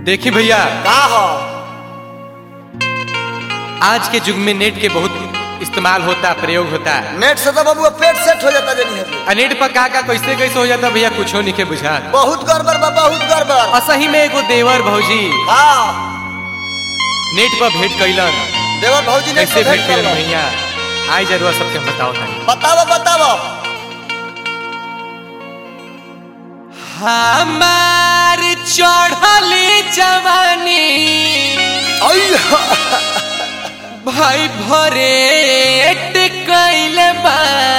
देखी भैया का हो आज के युग में नेट के बहुत इस्तेमाल होता प्रयोग होता नेट से तो बबुआ पेट सेट हो जाता जनी है आ नेट पर का का कैसे कैसे हो जाता भैया कुछो नहीं के बुझा बहुत गड़बड़ बा बहुत गड़बड़ असही में एगो देवर भौजी हाँ नेट पर भेंट कैलन देवर भौजी ने कैसे भेंट कैलन भैया आई जरूर सबके हम बताओ तानी बताओ बताओ हमार चढ़ली जवानी अइया भाई भरे कैल बा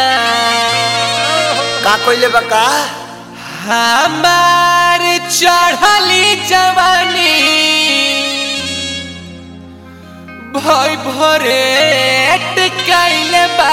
का कोइले बा का हमार चढ़ली जवानी भाई भरे कैल बा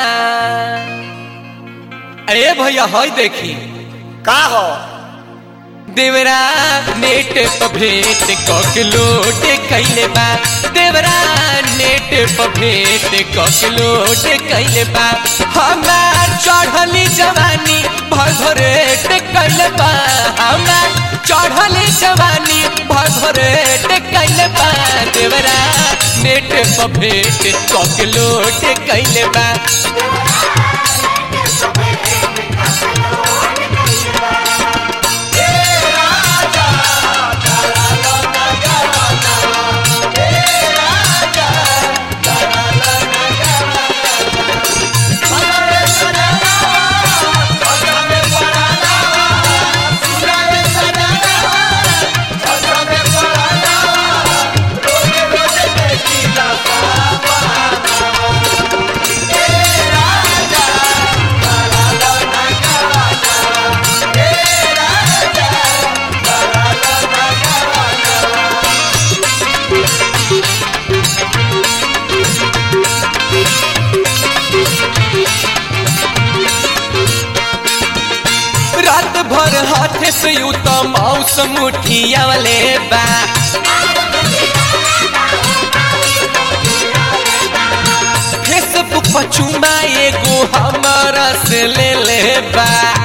अरे भैया हई देखी का हो देवरा नेट पर भेंट ककलोट कैले बा देवरा नेट पर भेंट ककलोट कैले बा हमार चढ़ली जवानी भरभरेट कैले बा हमार चढ़ली जवानी भरभरेट कैले बा देवरा नेट पर भेंट ककलोट कैले बा रात भर हाथ से यू तो मौसम उठियावले बा फेसबुक पर चुमा एगो हमारा से ले ले बा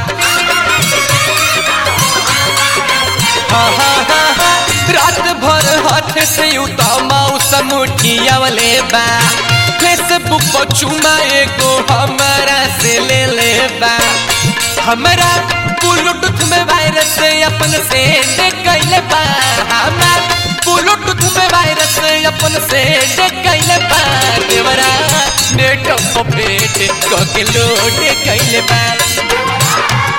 हाँ, हाँ, हाँ, हाँ। रात भर हाथ से यू तो मौसम उठियावले बा फेसबुक पर चुमा एगो हमारा से ले ले बा हमारा ब्लूटूथ में वायरस अपन से कैले बा हमार ब्लूटूथ में वायरस अपन से कैले बा देवरा नेट पर भेंट कके लोड कैले बा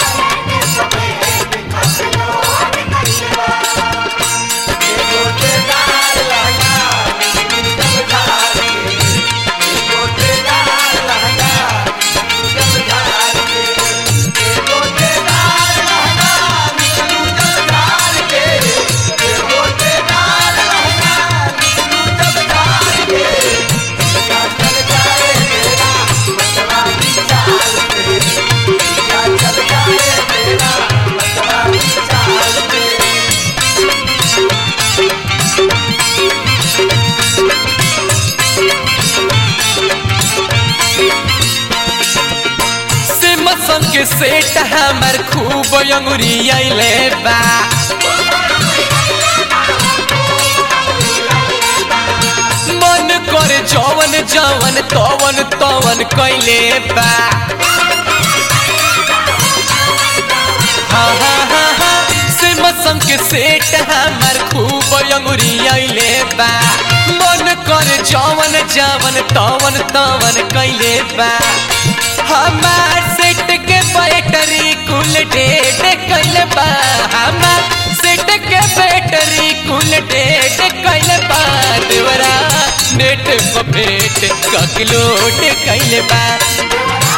से मसन के सेट हमर खूब अंगुरी आइले बा मन करे जवन जवन तवन तवन कैले बा हाँ हाँ हाँ हाँ से मसन के सेट हमर खूब अंगुरी आइले बा मन करे जवन जवन तवन तवन कैले बा हमार सेट के बैटरी कुल डेट कैले बा हमार सेट के बैटरी कुल डेट कैले बा देवरा नेट पर भेंट ककलोट कैले बा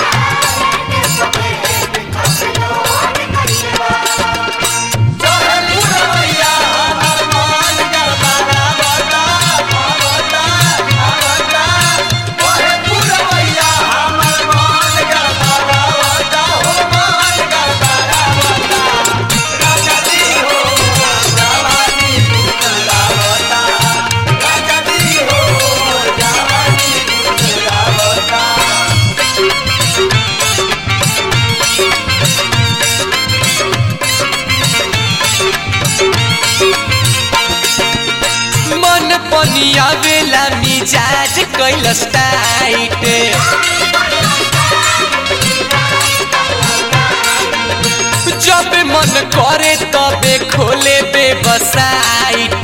हो पनिया बेला मिजाज कैलस टाइट जब मन करे तबे खोले बेबसाइट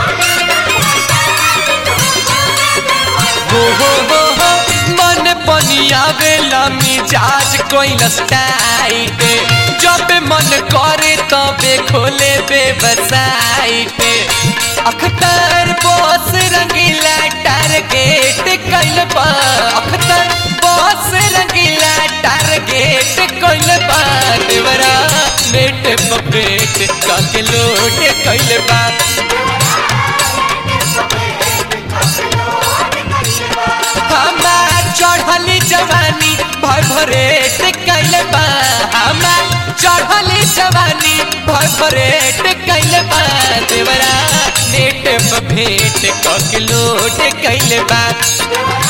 हो हो हो हो मन पनिया बेला मिजाज कैलस टाइट जब मन करे तबे खोले website Akhtar boss Rangila target कैल बा अखतर बॉस रंगीला टारगेट कैल बा देवरा नेट पपेट काके लोट कैल बा हमार चढ़ली जवानी भर भरेट कैल बा हमार चढ़ली जवानी भर भरेट कैल बा देवरा नेट पर भेंट कक लोट कैल बा